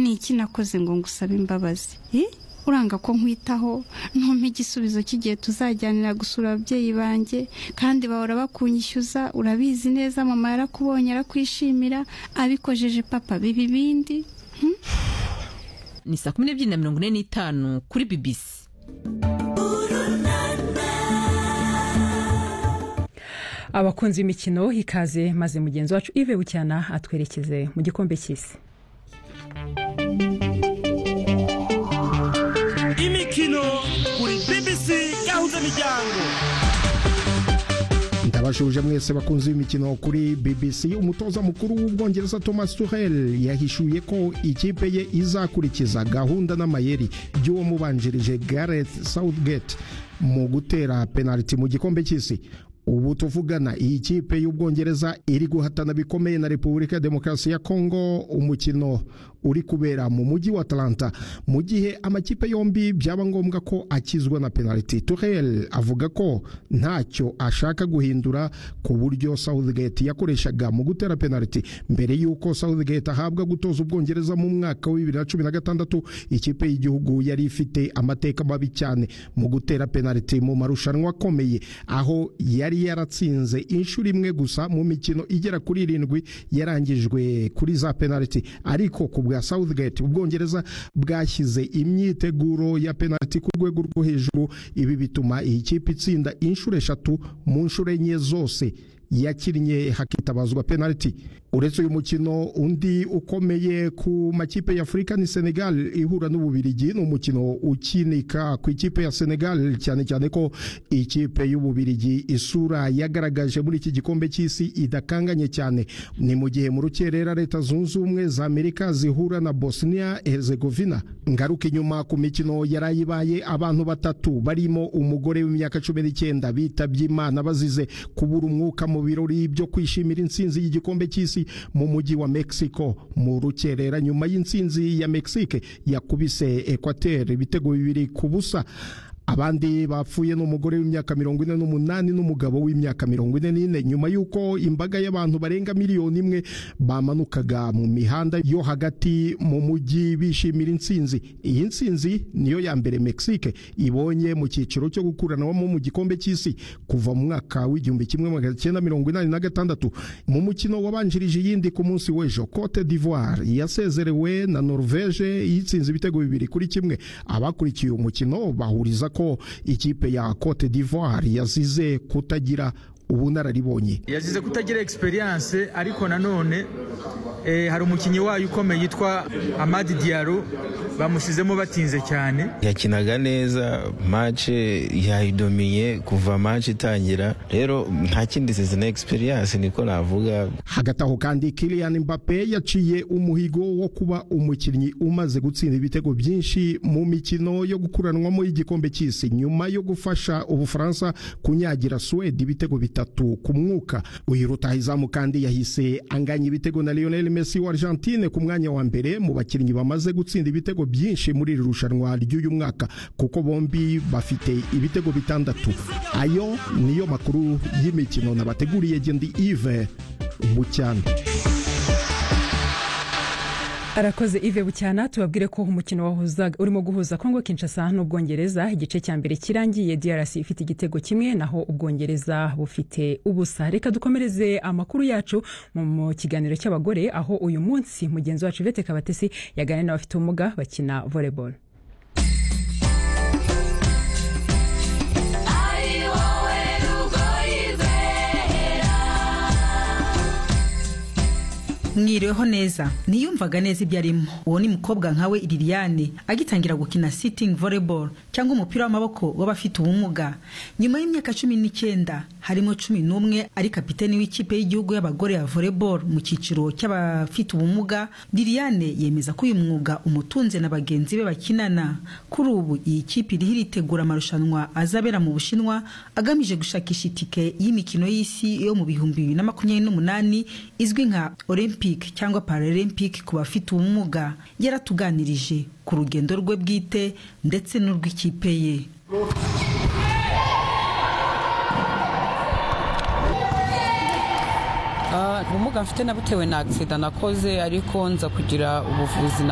ni iki nakoze ngo ngusabe imbabazi uranga ko nkwitaho ntumpe igisubizo cy'igihe tuzajyanira gusura ababyeyi banjye kandi bahora bakunyishyuza urabizi neza mama yarakubonye arakwishimira abikojeje papa biba ibindi ni saa kumi n'ebyiri na mirongo ine n'itanu kuri bibisi abakunzi b'imikino ikaze maze mugenzi wacu ive bucyana atwerekeze mu gikombe cy'isi imikino kuri BBC gahuza miryango ndabashubije mwese bakunzi b'imikino kuri BBC umutoza mukuru w'ubwongereza Thomas Tuchel yahishuye ko ikipe ye izakurikiza gahunda n'amayeri by'uwo mubanjirije Gareth Southgate mu gutera penaliti mu gikombe cy'isi ubu tuvugana iyi kipe y'ubwongereza iri guhatana bikomeye na repubulika ya demokarasi ya kongo umukino uri kubera mu mujyi wa atalanta mu gihe amakipe yombi byaba ngombwa ko akizwa na penaliti turel avuga ko ntacyo ashaka guhindura ku buryo southgate yakoreshaga mu gutera penaliti mbere y'uko southgate ahabwa gutoza ubwongereza mu mwaka wa bibiri na cumi na gatandatu ikipe y'igihugu yari ifite amateka mabi cyane mu gutera penaliti mu marushanwa akomeye aho yari yaratsinze inshuro imwe gusa mu mikino igera kuri irindwi yarangijwe kuri za penaliti ariko ku bwa Southgate ubwongereza bwashyize imyiteguro ya penaliti ku rwego rwo hejuru ibi bituma iyi kipe itsinda inshuro eshatu mu nshuro enye zose yakinnye hakitabazwa penaliti uretse uyu mukino undi ukomeye ku makipe ya Afurika ni Senegal ihura n'Ububirigi ni umukino ukinika ku ikipe ya Senegal cyane cyane ko ikipe y'Ububirigi isura yagaragaje muri iki gikombe cy'isi idakanganye cyane ni mu gihe mu rukerera leta zunze ubumwe za Amerika zihura na Bosnia Herzegovina ngaruka inyuma ku mikino yarayibaye abantu batatu barimo umugore w'imyaka 19 bitabye Imana bazize kubura umwuka mu birori byo kwishimira intsinzi y'igikombe cy'isi mu mujyi wa Mexico mu rukerera nyuma y'intsinzi ya Mexique yakubise Equateur ibitego bibiri ku busa abandi bapfuye ni umugore w'imyaka mirongo ine n'umunani n'umugabo w'imyaka mirongo ine n'ine nyuma y'uko imbaga y'abantu barenga miliyoni imwe bamanukaga mu mihanda yo hagati mu mujyi bishimira intsinzi iyi ntsinzi niyo ya mbere mexique ibonye mu cyiciro cyo gukuranwamo mu gikombe cy'isi kuva mu mwaka w'igihumbi kimwe magana cyenda mirongo inani na gatandatu mu mukino wabanjirije iyindi ku munsi w'ejo cote d'ivoire yasezerewe na norvege yitsinze ibitego bibiri kuri kimwe abakurikiye umukino bahuriza ko ikipe ya Cote d'Ivoire yazize kutagira ubunararibonye yazize kutagira experience ariko nanone eh, hari umukinnyi wayo ukomeye yitwa Amadi Diallo bamushyizemo batinze cyane yakinaga neza matche yayidomiye kuva matche itangira rero nta kindi zizana experience niko navuga hagati aho kandi Kylian Mbappe yaciye umuhigo wo kuba umukinnyi umaze gutsinda ibitego byinshi mu mikino yo gukuranwamo y'igikombe cy'isi nyuma yo gufasha Ubufaransa kunyagira Suwede ibitego bitatu bitatu ku mwuka uyu rutahizamu kandi yahise anganya ibitego na Lionel Messi wa Argentine ku mwanya wa mbere mu bakinnyi bamaze gutsinda ibitego byinshi muri iri rushanwa ry'uyu mwaka kuko bombi bafite ibitego bitandatu ayo niyo makuru y'imikino nabateguriye Gendi Yves Bucyana arakoze ive bucyana tubabwire ko umukino wahuzaga urimo guhuza kongo kinshasa n'ubwongereza igice cya mbere kirangiye drc ifite igitego kimwe naho ubwongereza bufite ubusa reka dukomereze amakuru yacu mu kiganiro cy'abagore aho uyu munsi mugenzi wacu ivete kabatesi yaganira n'abafite ubumuga bakina volleyball mwiriweho neza ntiyumvaga neza ibyo arimo uwo ni mukobwa nkawe liliane agitangira gukina sitingi volleyball cyangwa umupira w'amaboko w'abafite ubumuga nyuma y'imyaka cumi n'icyenda harimo cumi n'umwe ari kapiteni w'ikipe y'igihugu y'abagore ya volleyball mu cyiciro cy'abafite ubumuga liliane yemeza ko uyu mwuga umutunze na bagenzi be bakinana kuri ubu iyi kipe iriho iritegura amarushanwa azabera mu bushinwa agamije gushakisha itike y'imikino y'isi yo mu bihumbi bibiri na makumyabiri n'umunani izwi nka olympic cyangwa paralympic ku bafite ubumuga yaratuganirije ku rugendo rwe bwite ndetse n'urw'ikipe ye ubumuga mfite nabutewe na agisida nakoze ariko nza kugira ubuvuzi